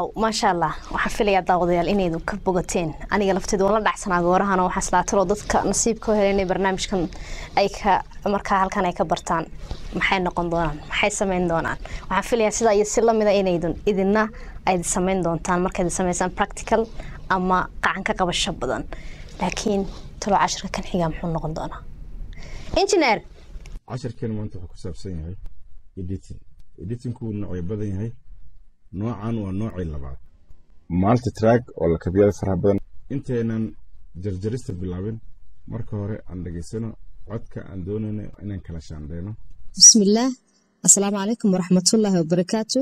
waaw maasha allah waxaan filayaa daawadayaal inaydu ka bogateen aniga lafteeda waan la dhacsanaa goorahan oo waxaa islaataloo dadka nasiibka u helay inay barnaamijkan ay ka markaa halkan ay ka bartaan maxay noqon doonaan maxay sameyn doonaan waxaan filayaa sidaa iyo si lamida inaydun idina ayd sameyn doontaan markayd sameysaan practical ama qacan ka qabasho badan laakiin talo cashirka kan xigaa muxuu noqon doonaa engineer casharkeena maanta wuxuu ku saabsan yahay editing editingku wuu noocyo badan yahay noocan waa noocii labaad multi track oo lakabiyada faraha badan intaynan jarjarista bilaabin marka hore aan dhegaysano codka aan doonayno inaan kala shaandheyno bismillaah assalaamu calaykum waraxmatullaahi wabarakaatu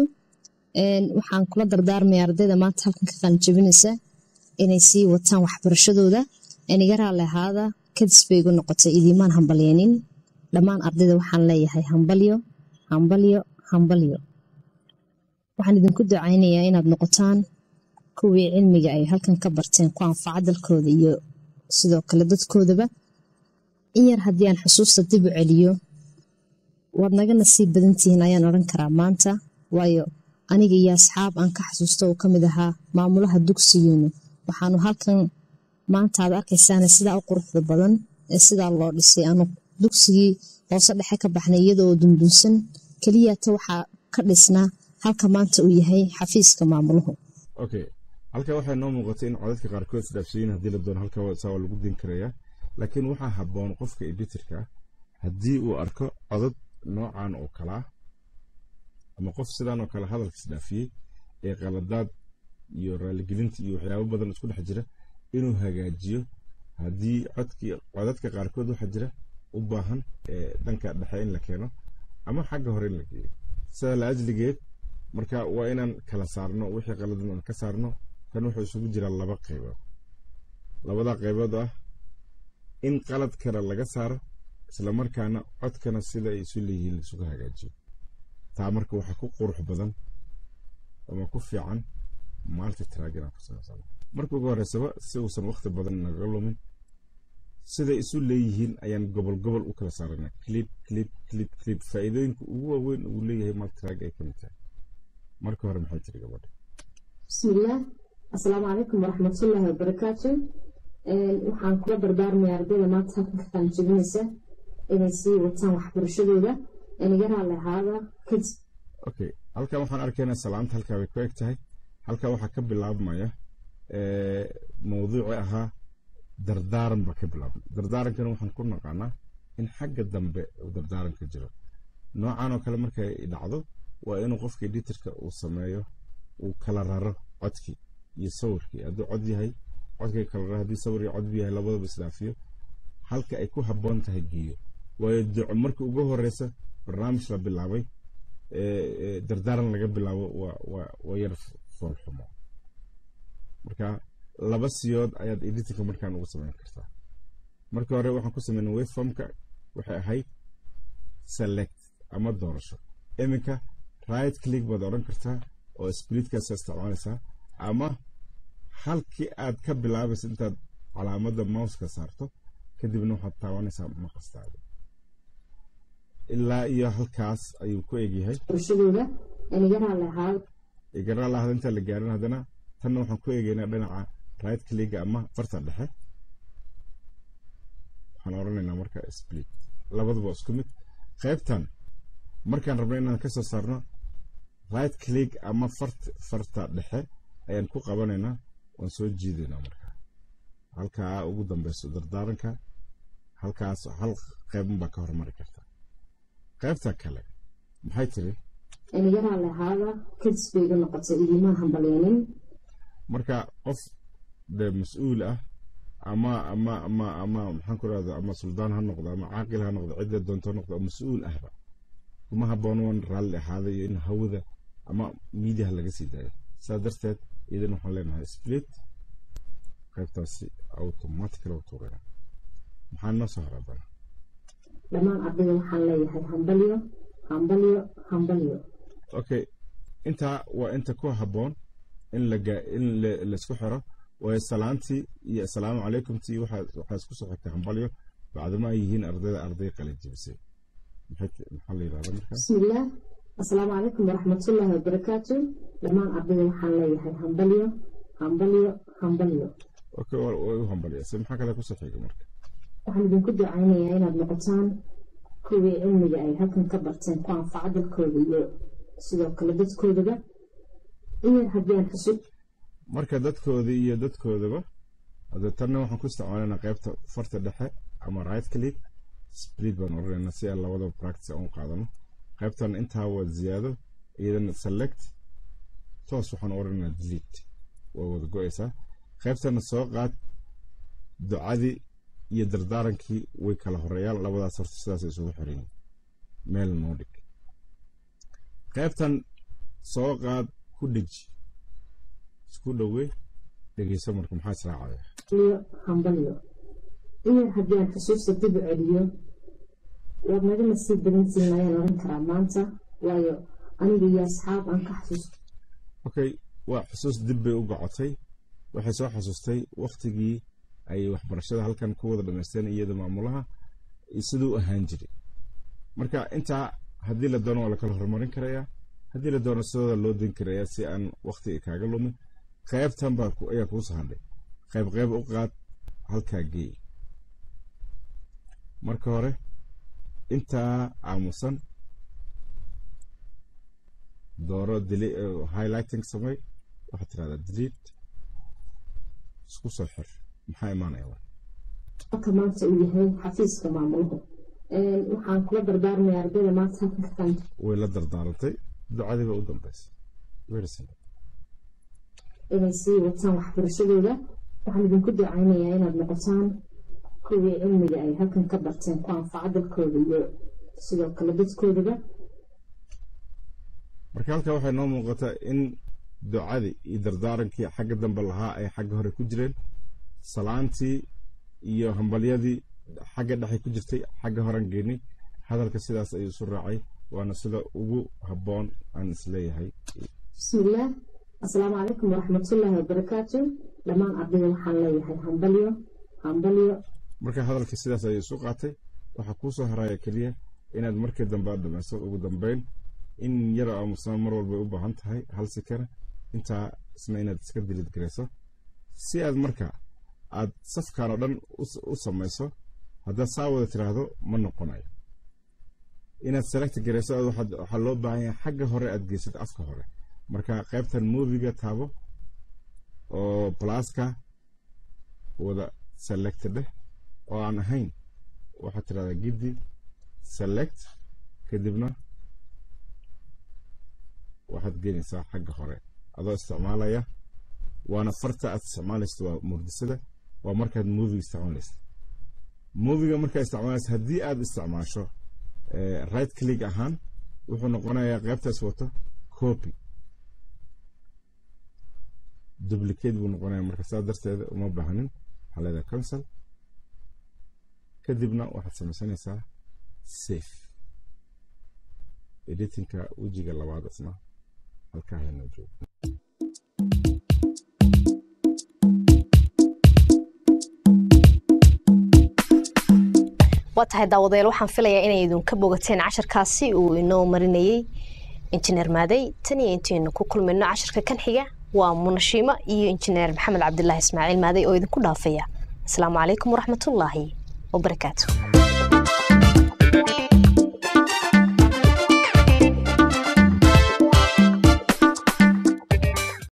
waxaan kula dardaarmaya ardayda maanta halkan ka qaanjabinaysa inay sii wataan waxbarashadooda aniga raalli ahaada kadis bay igu noqotay idiimaan hambalyeenin dhammaan ardayda waxaan leeyahay hambalyo hambalyo hambalyo waxaan idinku ducaynayaa inaad noqotaan kuwii cilmiga ay halkan ka barteen ku anfaca dalkooda iyo sidoo kale dadkoodaba in yar haddii aan xusuusta dib u celiyo waad naga nasiib badantihiin ayaan odhan karaa maanta waayo aniga iyo asxaab aan ka xasuusto uu ka mid ahaa maamulaha dugsigiinu waxaanu halkan maanta aad arkaysaane sidaa u quruxda badan ee sidaa loo dhisay aanu dugsigii hoose dhexe ka baxnay iyadoo dundunsan keliyata waxaa ka dhisnaa halka maanta uu yahay xafiiska maamuluhu okay halka waxay noo muuqatay in codadka qaarkood isdhaafsiyin haddii la doono halka saa waa lagu din karayaa laakiin waxaa habboon qofka editorka haddii uu arko codad noocan oo kala ah ama qof sidaan oo kale hadalka isdhaafiyey ee qaladaad iyo raaligelinta iyo waxyaabo badan isku dhex jira inuu hagaajiyo haddii codkii codadka qaarkood waxaa jira u baahan dhanka dhexe in la keeno ama xagga hore in la geeyo sidaa la ajligeed marka waa inaan kala saarno wixii qaladan aan ka saarno kan wuxuu isugu jiraa laba qaybood labada qaybood ah in qaladkana laga saaro islamarkaana codkana sida ay isu leeyihiin laisugu hagaajiyo taa marka waxaa ku qurux badan ama ku fiican multitrack inaan ku samaysano marka ugu horreysaba si uusan waqti badan naga lumin siday isu leeyihiin ayaan gobol gobol u kala saarana clip clip clip clip faa'iidooyinka ugu waaweyn uu leeyahay multitrack ay ka mid tahay marka hore maxay tiri gabadha bismillaah assalaamu calaykum waraxmatullaahi wabarakaatu waxaan kula dardaarmaya ardayda maanta halkan ka qaanjabinaysa inay sii wataan waxbarashadooda aniga raalli ahaada kadib okay halkan waxaan arkaynaa salaanta halkaa bay ku eg tahay halkaa waxaa ka bilaabmaya mawduuci ahaa dardaaran baa ka bilaabmay dardaarankana waxaan ku naqaanaa in xagga dambe uu dardaaranka jiro noocan oo kale markay dhacdo waa inuu qofka editorka uu sameeyo uu kala raro codkii iyo sawirkii hadduu cod yahay codkii kala raro haddii sawir iyo cod yahay labadaba isdhaafiyo halka ay ku habboon tahay geeyo waayo duco markii ugu horeysa barnaamij la bilaabay dardaaran laga bilaabo waa yar foolxumo marka laba siyood ayaad editinka markaan ugu samayn kartaa marka hore waxaan ku sameynay wayformka waxay ahayd select ama doorasho iminka right click baad odhan kartaa oo splitkaasa isticmaalaysaa ama halkii aad ka bilaabaysa intaad calaamadda mouska saarto kadibna waxaad taabanaysaa maqastaada ilaa iyo halkaas ayuu ku egyahay igaraa lahada intaan la gaarin haddana tanna waxaan ku eegaynaa dhinaca right clicga ama farta dhexe waxaan odhanaynaa marka split labaduba isku mid qaybtan markaan rabno inaan ka soo saarno right click ama farta dhexe ayaan ku qabanaynaa waan soo jiidaynaa marka halkaa ugu dambeyso dardaaranka halkaas hal qaybun baa ka hormari karta qaybta kale maxay tiri anigaraa lahaada kadis bay igu noqotay idiimaan hambalyeenin marka qof de mas-uul ah ama ama ama ama maxaan ku rahda ama suldaan ha noqdo ama caaqil ha noqdo cidda doonto ha noqdo oo mas-uul ahba kuma habboon wan raalli ahaada iyo in hawada ama miidiyaha laga sii daayo saa darteed idan waxaan leenahay split qaybtaasi automatically u tuurayna maxaa noo soo horadana dhammaan ardayda waxaan leeyahay hambalyo hambalyo hambalyo okay intaa waa inta ku habboon in laga in laisku xiro waayo salaantii iyo assalaamu calaykumtii waxaa isku soo xigtay hambalyo bacdama ay yihiin ardayda arday qalin jebisay maxaa la yidhahda markaa bismillaah asalaamu calaykum waraxmatullaahi wabarakaatu dhammaan ardayda waxaan leeyahay hambalyo hambalyo hambalyo okay waa way u hambaliyasay maxaa kale kusoo xiga marka waxaan idinku ducaynayaa inaad noqotaan kuwii cilmiga ay halkan ka barteen ku anfaca dalkooda iyo sidoo kale dadkoodaba in yar haddii aan xusub marka dadkoodii iyo dadkoodaba hade tanna waxaan ku isticmaalanaa qaybta farta dhexe ama right click split baan oranayna si aan labadaba practice aan u qaadano qaybtan intaa waa ziyaado iyadana select toos waxaan oranaynaa delete waa wada go-aysaa qaybtana soo qaad ducadii iyo dardaarankii way kala horeeyaan labadaas horta sidaasay isugu xiran meel noo dhig qaybtan soo qaad ku dheji isku dhowey dhegeyso marka maxaa israacaya hambalyo hambalyo in yar haddii aan xusuusta dib u celiyo waad naga nasiib badantiin ayaan oran karaa maanta waayo aniga iyo asxaab aan ka xasuusto okay waa xusuus dib bay u gocotay waxay soo xasuustay waktigii ay waxbarashada halkan ku wada dhamaysteen iyada maamulaha siduu u ahaan jiray marka intaa haddii la doono waa la kala horumarin karayaa haddii la doono sidooda loo din karayaa si aan wakti kaaga lumin qaybtan baa ayaa kuu sahandhay qayb qayb u qaad halkaa geey marka hore intaa aamusan dooro highlighting samey waxaad tirahdaa delete isku soo xir maxaa imaanaya halka maanta uu yahay xafiiska maamulaha waxaan kula dardaarmaya ardayda maanta halkan ka qanta way la dardaarantay ducadiiba u dambeysay very simple inay sii wataan waxbarashadooda waxaan idinku ducaynayaa inaad noqotaan kuwii cilmiga ay halkan ka barteen ku anfaca dalkooda iyo sidoo kale dadkoodaba marka halkaa waxay noo muuqataa in ducadii iyo dardaarankii xagga dambe lahaa ay xagga hore ku jireen salaantii iyo hambalyadii xagga dhexe ku jirtay xagga horan geynay hadalka sidaas ayuu isu raacay waana sida ugu habboon aan isleeyahay bismillaah asalaamu calaykum waraxmatullaahi wabarakaatu dhammaan ardayda waxaan leeyahay hambalyo hambalyo marka hadalka sidaas ayuu isu qaatay waxaa kuu soo haraya keliya inaad markii dambe aad dhamayso ugu dambeyn in yar aamusnaan mar walbay u baahan tahay hal sikana intaa isna inaad iska dilid garayso si aad marka aad safkan oo dhan u samayso haddaad saa wada tiraahdo ma noqonayo inaad select garayso waxaa loo baahan yahay xagga hore aad geysad afka hore marka qaybtan moviga taabo oo blaska wada select dheh oo aan ahayn waxaad tirahdaa giddi select kadibna waxaad geenaysaa xagga hore adoo isticmaalaya waana farta aad isticmaalaysa waa murdisada waa markaad moviga isticmaalaysa moviga markaa isticmaalaysa haddii aad isticmaasho right click ahaan wuxuu noqonayaa qaybtaas wato copy duplicate buu noqonaya marka saa darteeda uma baahnin waxaa leedahay cancel kadibna waxaad samaysanaysaa safe editingka wejiga labaad isna halkaa haynoo joogo waa tahay daawadayaal waxaan filayaa inay idinka bogateen casharkaasi uu inoo marinayey injineer maaday tan iyo intaynu ku kulmayno casharka kan xiga waa munashiimo iyo injineer maxamed cabdilaahi ismaaciil maaday oo idinku dhaafaya asalaamu calaykum waraxmatullaahi wabarakaatu